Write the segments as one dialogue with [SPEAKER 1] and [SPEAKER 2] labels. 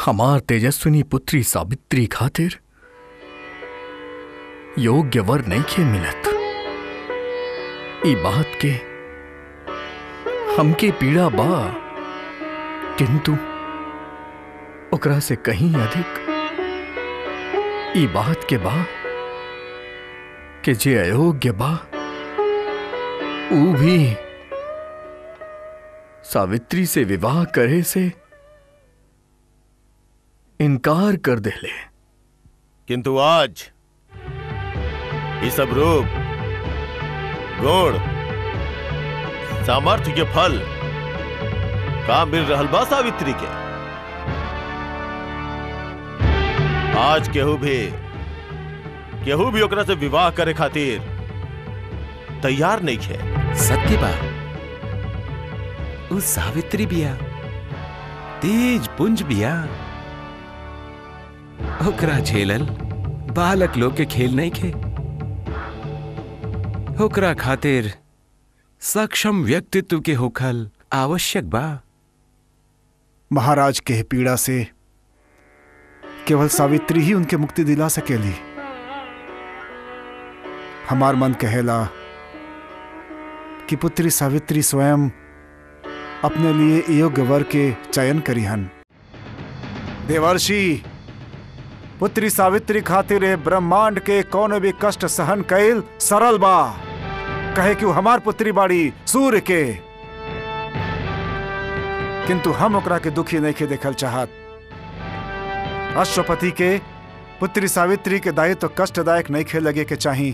[SPEAKER 1] हमार तेजस्विनी पुत्री सावित्री खातिर योग्य वर नहीं खे मिलत ई बात के हमके पीड़ा बा किंतु ओकरा से कहीं अधिक ई बात के बा कि जे अयोग्य बा ऊ भी सावित्री से विवाह करे से इनकार कर देले
[SPEAKER 2] किंतु आज ये सब रूप गुण सामर्थ्य के फल का मिल रहल बा सावित्री के आज केहू भी केहू भी ओकरा से विवाह करे खातिर तैयार नहीं है
[SPEAKER 3] सत्य बा उ सावित्री बिया तेज पुंज बिया ओकरा झेलल बालक लोग के खेल नहीं खे ओकरा खातिर सक्षम व्यक्तित्व के होखल आवश्यक बा
[SPEAKER 4] महाराज के पीड़ा से केवल सावित्री ही उनके मुक्ति दिला सकेली हमार मन कहेला कि पुत्री सावित्री स्वयं अपने लिए योग्य वर के चयन करीहन देवर्षि पुत्री सावित्री खातिर ए ब्रह्मांड के कौन भी कष्ट सहन कैल सरल बा कहे कि वो हमार पुत्री बाड़ी सूर्य के किंतु हम ओकरा के दुखी नहीं के देखल चाहत अश्वपति के पुत्री सावित्री के दायित्व तो कष्टदायक नहीं खे लगे के चाही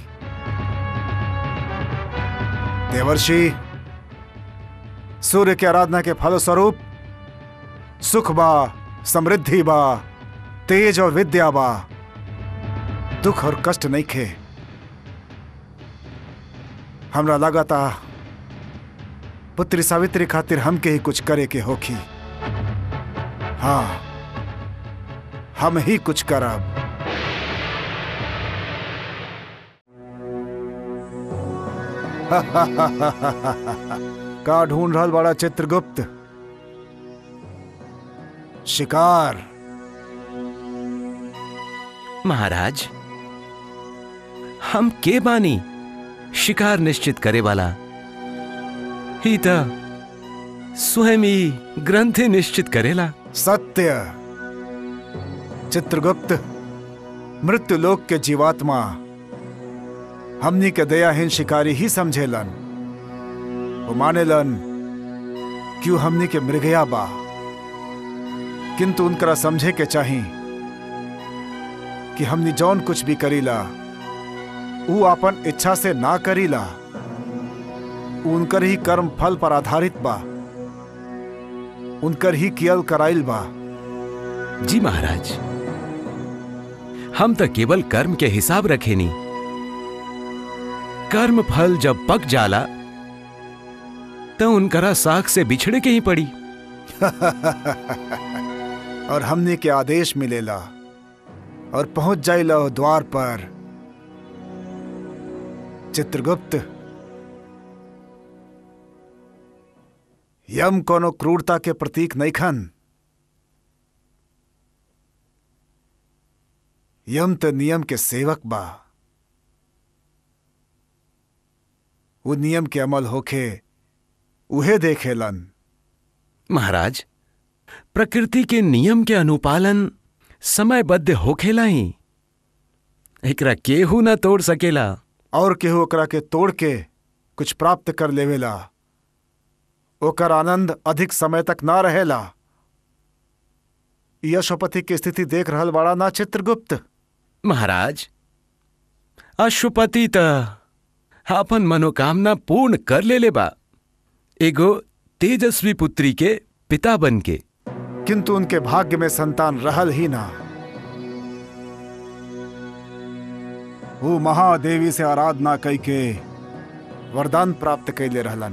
[SPEAKER 4] देवर्षि सूर्य के आराधना के फलस्वरूप सुख बा समृद्धि बा तेज और विद्या बा दुख और कष्ट नहीं खे हमरा लगाता पुत्री सावित्री खातिर हमके ही कुछ करे के होखी हाँ हम ही कुछ करब का ढूंढ रहल बड़ा चित्रगुप्त शिकार
[SPEAKER 3] महाराज हम के बानी शिकार निश्चित करे वाला ही त स्वयं ही ग्रंथि निश्चित करेला
[SPEAKER 4] सत्य चित्रगुप्त मृत्यु लोक के जीवात्मा हमनी के दयाहीन शिकारी ही समझेलन वो मानेलन क्यों हमनी के मृगया बा किंतु उनकरा समझे के चाही कि हमनी जौन कुछ भी करीला ऊ अपन इच्छा से ना करीला ऊ उनकर ही कर्म फल पर आधारित बा उनकर ही कियल कराइल बा
[SPEAKER 3] जी महाराज हम तो केवल कर्म के हिसाब रखे नी कर्म फल जब पक जाला तो उनकरा साख से बिछड़े के ही पड़ी
[SPEAKER 4] और हमने के आदेश मिलेला और पहुंच जाइला ओ द्वार पर चित्रगुप्त यम कोनो क्रूरता के प्रतीक नहीं खन यम तो नियम के सेवक बा वो नियम के अमल होखे उहे देखेलन
[SPEAKER 3] महाराज प्रकृति के नियम के अनुपालन समयबद्ध होखेला ही एकरा केहू न तोड़ सकेला
[SPEAKER 4] और केहू ओकरा के तोड़ के कुछ प्राप्त कर लेवेला ओकर आनंद अधिक समय तक ना रहेला यशोपति की स्थिति देख रहल बड़ा ना चित्रगुप्त
[SPEAKER 3] महाराज अशुपति त अपन मनोकामना पूर्ण कर ले ले बा एगो तेजस्वी पुत्री के पिता बन के
[SPEAKER 4] किंतु उनके भाग्य में संतान रहल ही ना वो महादेवी से आराधना कई के वरदान प्राप्त कैले रहलन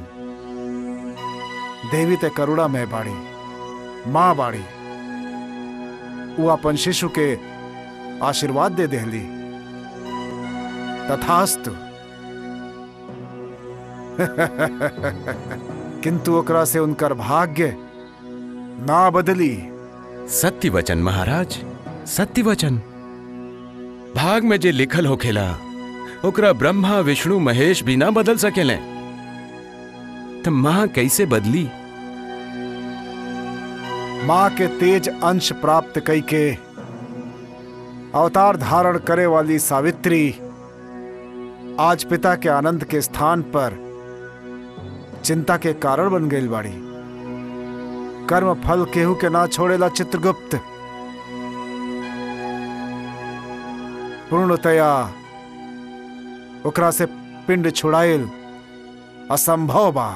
[SPEAKER 4] देवी ते करुणा में बाड़ी माँ बाड़ी वो अपन शिशु के आशीर्वाद दे देहली तथास्तु किंतु ओकरा से उनकर भाग्य ना बदली
[SPEAKER 3] सत्य वचन महाराज सत्य वचन भाग में जे लिखल होखेला ओकरा ब्रह्मा विष्णु महेश भी ना बदल सकेले तो मां कैसे बदली
[SPEAKER 4] माँ के तेज अंश प्राप्त कई के अवतार धारण करे वाली सावित्री आज पिता के आनंद के स्थान पर चिंता के कारण बन गई बाड़ी कर्म फल केहू के ना छोड़ेला चित्रगुप्त पूर्णतया ओकरा से पिंड छुड़ाइल असंभव बा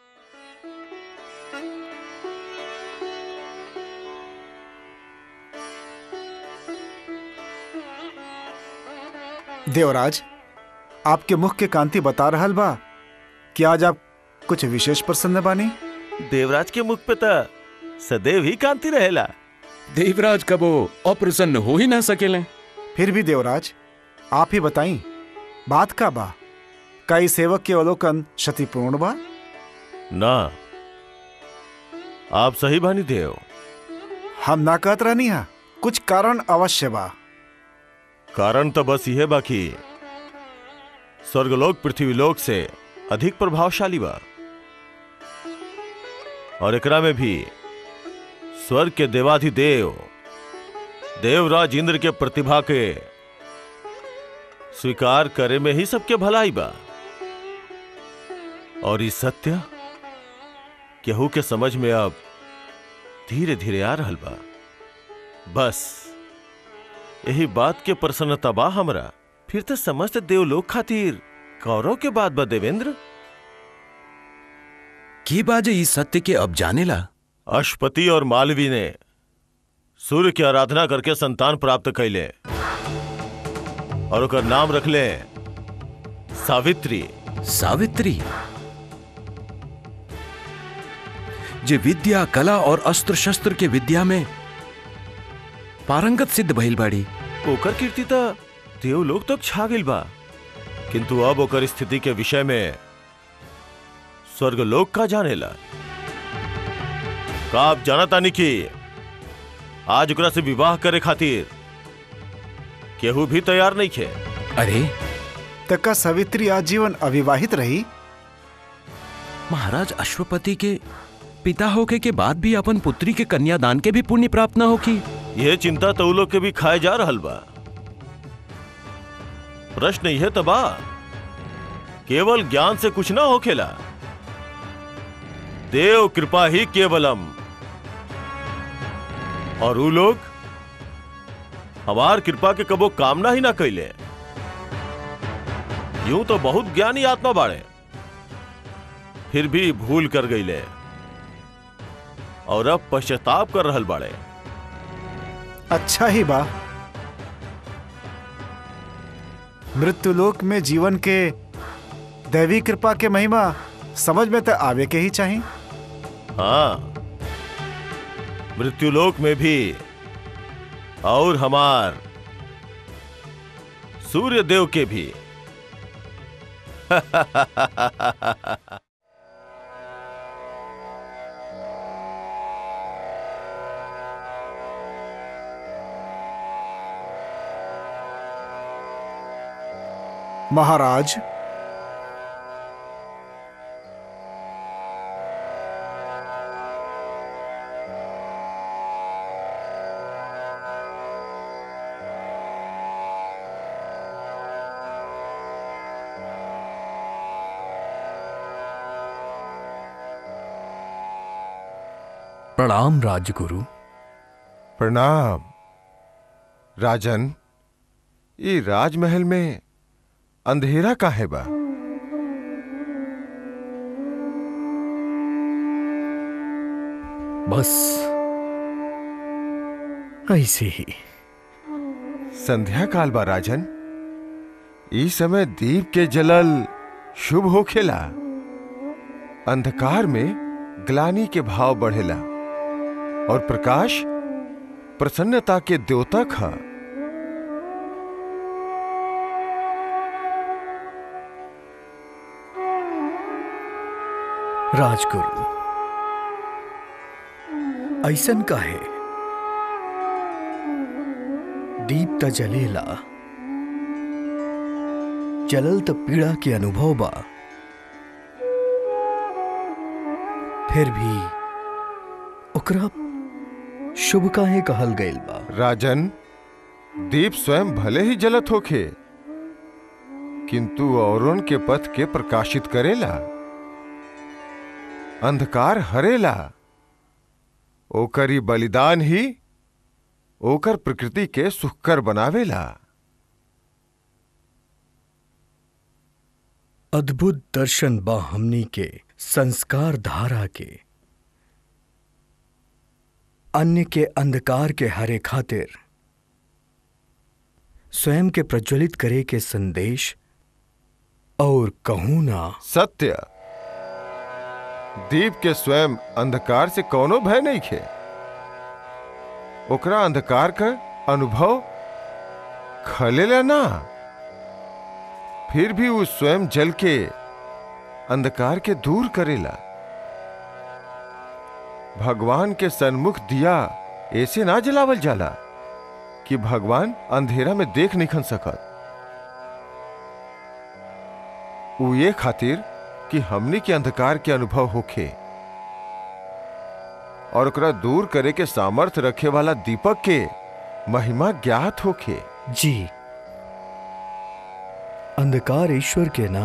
[SPEAKER 4] देवराज आपके मुख के कांति बता रहल बा कि आज आप कुछ विशेष प्रसन्न बानी
[SPEAKER 2] देवराज के मुख पे त सदैव ही कांति रहेला
[SPEAKER 3] देवराज कबो अप्रसन्न हो ही ना सकेले
[SPEAKER 4] फिर भी देवराज आप ही बताई बात का बा कई सेवक के अवलोकन क्षतिपूर्ण बा
[SPEAKER 2] ना आप सही बानी देव
[SPEAKER 4] हम ना कहत रहनी हा कुछ कारण अवश्य बा
[SPEAKER 2] कारण तो बस यह बाकी स्वर्गलोक पृथ्वीलोक से अधिक प्रभावशाली बा और एकरा में भी स्वर्ग के देवाधिदेव देवराज इंद्र के प्रतिभा के स्वीकार करे में ही सबके भलाई बा और इस सत्य केहू के समझ में अब धीरे धीरे आ रहल बा बस यही बात के प्रसन्नता बा हमरा फिर तो समस्त देवलोक खातिर कौरव के बात बा देवेंद्र
[SPEAKER 3] की बाजे इस सत्य के अब जानेला
[SPEAKER 2] अशपति और मालवी ने सूर्य की आराधना करके संतान प्राप्त कैले और ओकर नाम रखले सावित्री
[SPEAKER 3] सावित्री जे विद्या कला और अस्त्र शस्त्र के विद्या में पारंगत सिद्ध भइल बाड़ी
[SPEAKER 2] ओकर कीर्ति तो देवलोक तक छा गइल बा किंतु अब ओकर स्थिति के विषय में स्वर्गलोक का जानेला का आप जाना तानी कि आज ओकरा से विवाह करे खातिर केहू भी तैयार नहीं खे
[SPEAKER 3] अरे
[SPEAKER 4] तका सावित्री आजीवन अविवाहित रही
[SPEAKER 3] महाराज अश्वपति के पिता होके के बाद भी अपन पुत्री के कन्यादान के भी पुण्य प्राप्त न होकी
[SPEAKER 2] यह चिंता तो उ लोग के भी खाए जा रहल बा प्रश्न यह तो बा केवल ज्ञान से कुछ ना होखेला देव कृपा ही केवलम और उ लोग हमार कृपा के कबो कामना ही ना कैले यूं तो बहुत ज्ञानी आत्मा बाड़े फिर भी भूल कर गईले और अब पश्चाताप कर रहल बाड़े
[SPEAKER 4] अच्छा ही बा मृत्युलोक में जीवन के दैवी कृपा के महिमा समझ में तो आवे के ही चाहिए
[SPEAKER 2] हाँ मृत्युलोक में भी और हमार सूर्य देव के भी
[SPEAKER 4] महाराज
[SPEAKER 1] प्रणाम राजगुरु
[SPEAKER 5] प्रणाम राजन ये राजमहल में अंधेरा काहे बा
[SPEAKER 1] बस ऐसे ही
[SPEAKER 5] संध्या काल बा राजन ई समय दीप के जलल शुभ होखेला अंधकार में ग्लानी के भाव बढ़ेला और प्रकाश प्रसन्नता के द्योतक है
[SPEAKER 1] राजगुरु ऐसन का है दीप त जलेला जलल त पीड़ा के अनुभव बा फिर भी ओकरा शुभ काहे कहल गइल बा
[SPEAKER 5] राजन दीप स्वयं भले ही जलत होखे किंतु औरों के पथ के प्रकाशित करेला अंधकार हरेला ओकरी बलिदान ही ओकर प्रकृति के सुखकर बनावेला
[SPEAKER 1] अद्भुत दर्शन बा हमनी के संस्कार धारा के अन्य के अंधकार के हरे खातिर स्वयं के प्रज्वलित करे के संदेश और कहूं ना
[SPEAKER 5] सत्य दीप के स्वयं अंधकार से कोनो भय नहीं खे ओकरा अंधकार का अनुभव खलेला ना फिर भी वो स्वयं जल के अंधकार के दूर करेला भगवान के सन्मुख दिया ऐसे ना जलावल जाला कि भगवान अंधेरा में देख नहीं खन सकत उ ये खातिर कि हमनी के अंधकार के अनुभव होखे और ओकरा दूर करे के सामर्थ्य रखे वाला दीपक के महिमा ज्ञात होखे
[SPEAKER 1] जी अंधकार ईश्वर के ना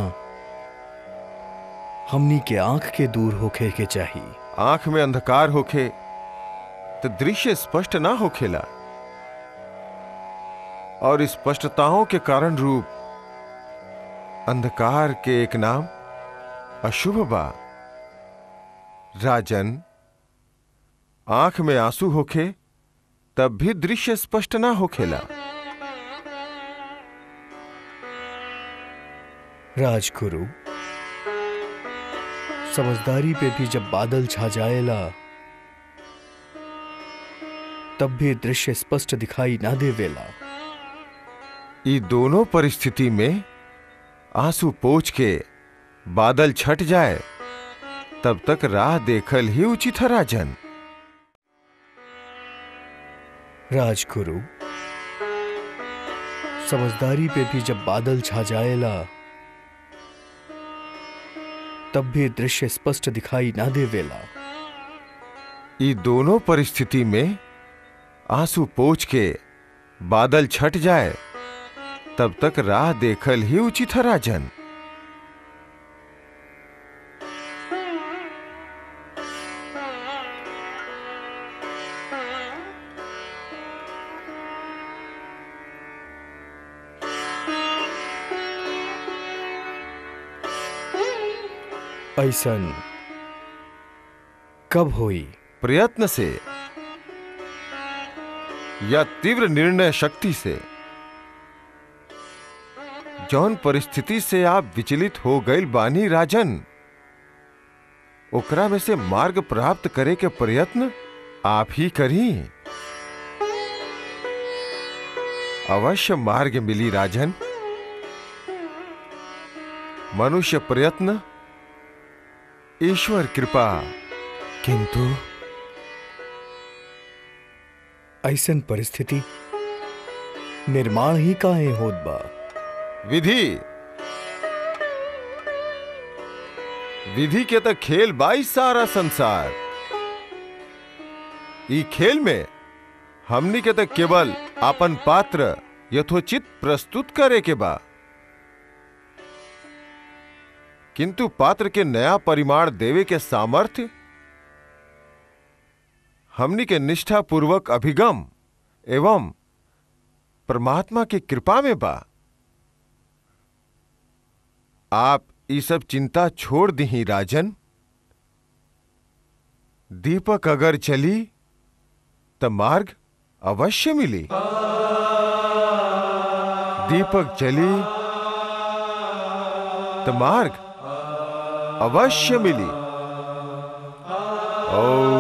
[SPEAKER 1] हमनी के आंख के दूर होखे के चाहिए
[SPEAKER 5] आंख में अंधकार होखे तो दृश्य स्पष्ट ना होखेला और स्पष्टताओं के कारण रूप अंधकार के एक नाम अशुभ बा राजन आंख में आंसू होखे तब भी दृश्य स्पष्ट ना होखेला
[SPEAKER 1] राजगुरु समझदारी पे भी जब बादल छा जाएला तब भी दृश्य स्पष्ट दिखाई ना देवेला
[SPEAKER 5] ई दोनों परिस्थिति में आंसू पोछ के बादल छट जाए तब तक राह देखल ही उचित है राजन
[SPEAKER 1] राजगुरु समझदारी पे भी जब बादल छा जाएला तब भी दृश्य स्पष्ट दिखाई ना देवेला
[SPEAKER 5] ई दोनों परिस्थिति में आंसू पोछ के बादल छट जाए तब तक राह देखल ही उचित है राजन
[SPEAKER 1] ऐसन कब होई
[SPEAKER 5] प्रयत्न से या तीव्र निर्णय शक्ति से जौन परिस्थिति से आप विचलित हो गए बानी राजन ओकरा में से मार्ग प्राप्त करे के प्रयत्न आप ही करी अवश्य मार्ग मिली राजन मनुष्य प्रयत्न ईश्वर कृपा किंतु
[SPEAKER 1] ऐसन परिस्थिति निर्माण ही काहे होत बा
[SPEAKER 5] विधि विधि के तो खेल बाई सारा संसार ई खेल में हमनी के तो केवल अपन पात्र यथोचित प्रस्तुत करे के बा किंतु पात्र के नया परिमाण देवे के सामर्थ्य हमनी के निष्ठा पूर्वक अभिगम एवं परमात्मा की कृपा में बा आप ये सब चिंता छोड़ दी राजन दीपक अगर चली तो मार्ग अवश्य मिली दीपक चली तो मार्ग अवश्य मिली ओ